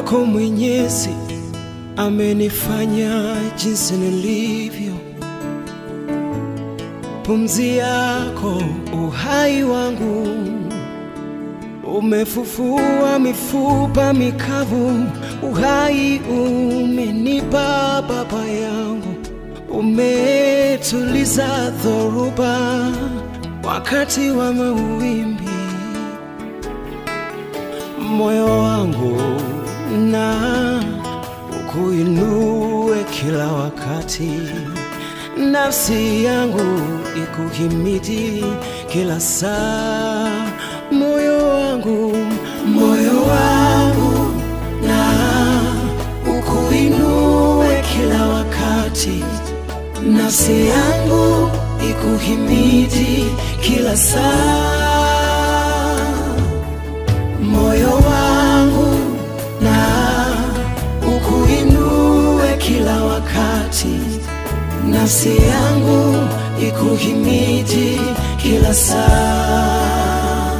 wako Mwenyezi amenifanya jinsi nilivyo. Pumzi yako uhai wangu, umefufua mifupa mikavu. Uhai umenipa Baba yangu, umetuliza dhoruba wakati wa mawimbi. Moyo wangu na ukuinue kila wakati, nafsi yangu ikuhimidi kila saa. Moyo wangu, moyo wangu na ukuinue kila wakati, nafsi yangu ikuhimidi kila saa. Moyo wangu na ukuinue kila wakati, nafsi yangu ikuhimidi kila saa.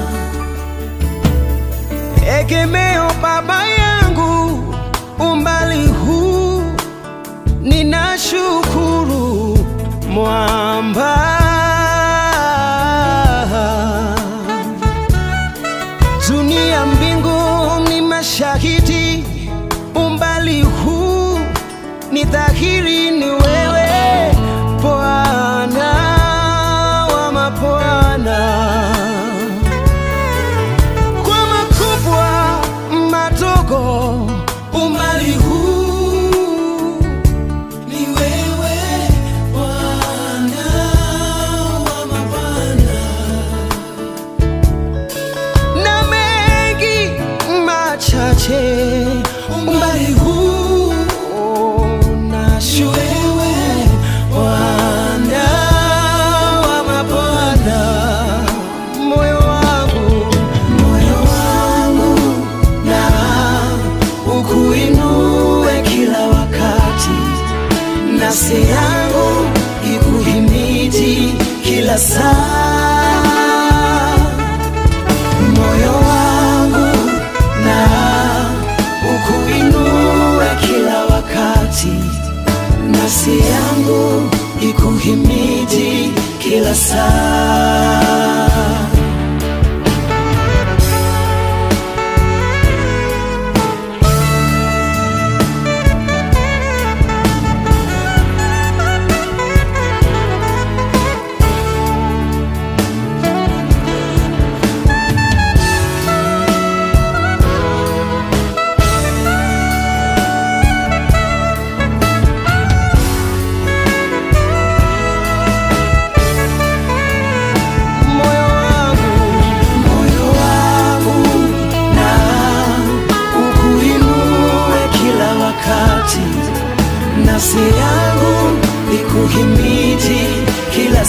Egemeo Baba yangu, umbali huu ninashukuru, mwamba dunia mbingu ni mashahidi, umbali huu ni dhahiri, ni wewe Bwana wa mabwana kwa makubwa madogo, umbali huu ni wewe Bwana wa mabwana, na mengi machache, umbali huu nashuka wewe Bwana wa mabwana, moyo wangu, moyo wangu na ukuinue kila wakati, nafsi yangu ikuhimidi kila saa, moyo wangu na ukuinue kila wakati, nafsi yangu ikuhimidi kila saa. moyo wangu, moyo wangu na ukuinue kila wakati, nafsi yangu ikuhimidi kila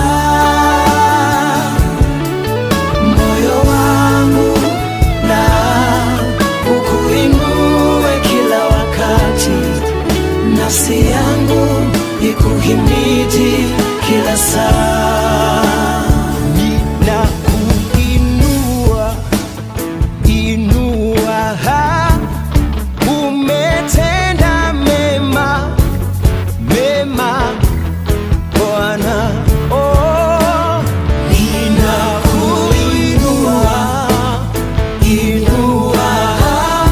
saa. Moyo wangu na ukuinue kila wakati, nafsi yangu ikuhimidi kila saa. Ninakuinua, inua, ha, umetenda mema, mema Bwana, oh, ninakuinua, inua, ha,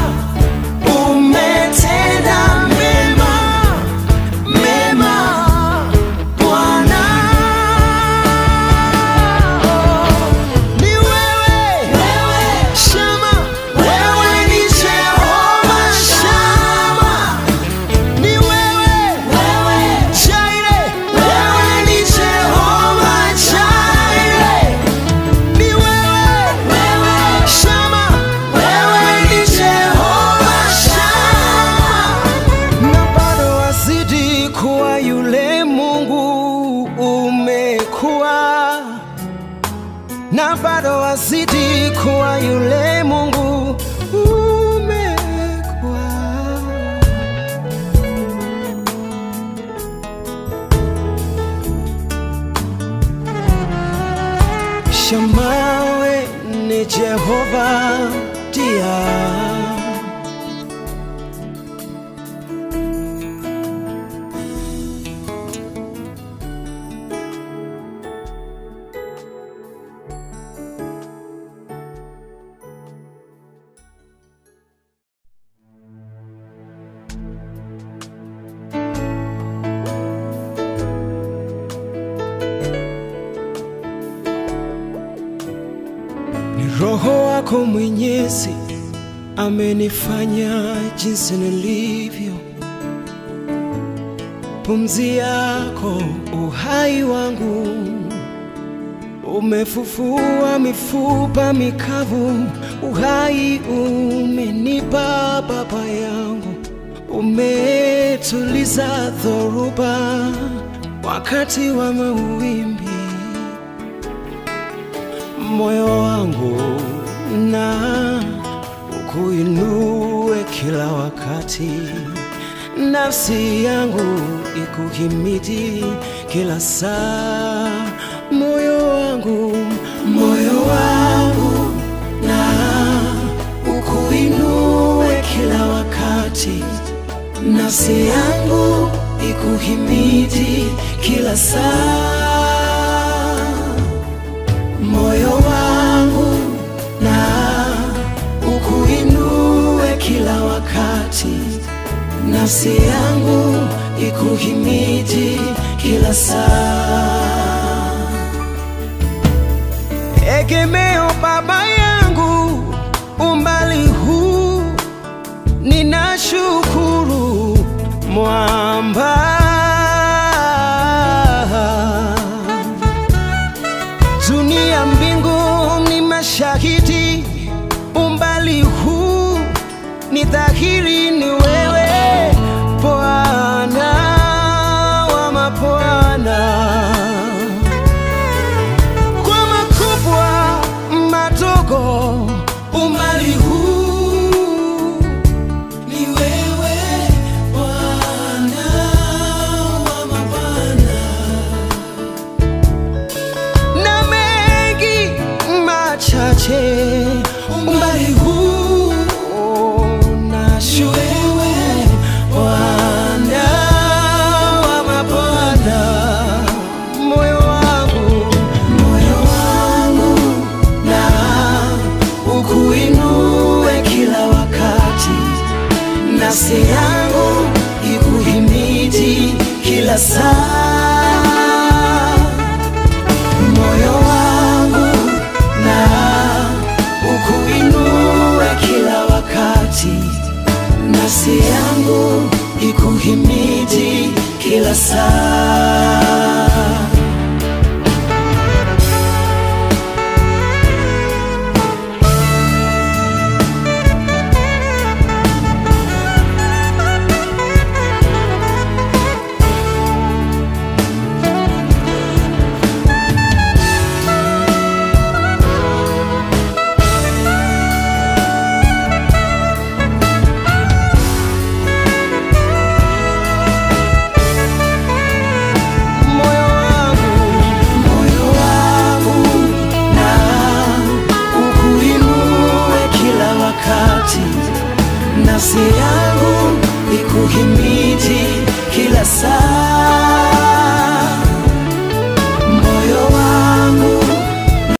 umetenda mema, mema Bwana. Ni wewe, Shama, wewe ni Jehova Shama. Ni wewe, Jaire, wewe ni Jehova Jaire. Ni wewe, Shama, wewe ni Jehova Shama. Na bado wazidi kuwa yule Mungu umekuwa na bado wazidi kuwa yule Mungu umekuwa. Shamawe ni Jehova dia wako Mwenyezi amenifanya jinsi nilivyo. Pumzi yako uhai wangu, umefufua mifupa mikavu. Uhai umenipa Baba yangu, umetuliza dhoruba wakati wa mawimbi. Moyo wangu na ukuinue kila wakati, nafsi yangu ikuhimidi kila saa. Moyo wangu, moyo wangu na ukuinue kila wakati, nafsi yangu ikuhimidi kila saa moyo wangu na ukuinue kila wakati, nafsi yangu ikuhimidi kila saa. Egemeo Baba yangu, umbali huu ninashukuru, mwamba dunia mbingu ni mashahidi, umbali huu ni dhahiri, ni wewe Bwana wa mabwana. Kwa makubwa madogo, umbali huu ni wewe Bwana wa mabwana na mengi machache umbali huu nashuwewe Bwana wa mabwana, moyo wangu moyo wangu na ukuinue kila wakati, nafsi yangu ikuhimidi kila saa moyo wangu na ukuinue kila wakati, nafsi yangu ikuhimidi kila saa.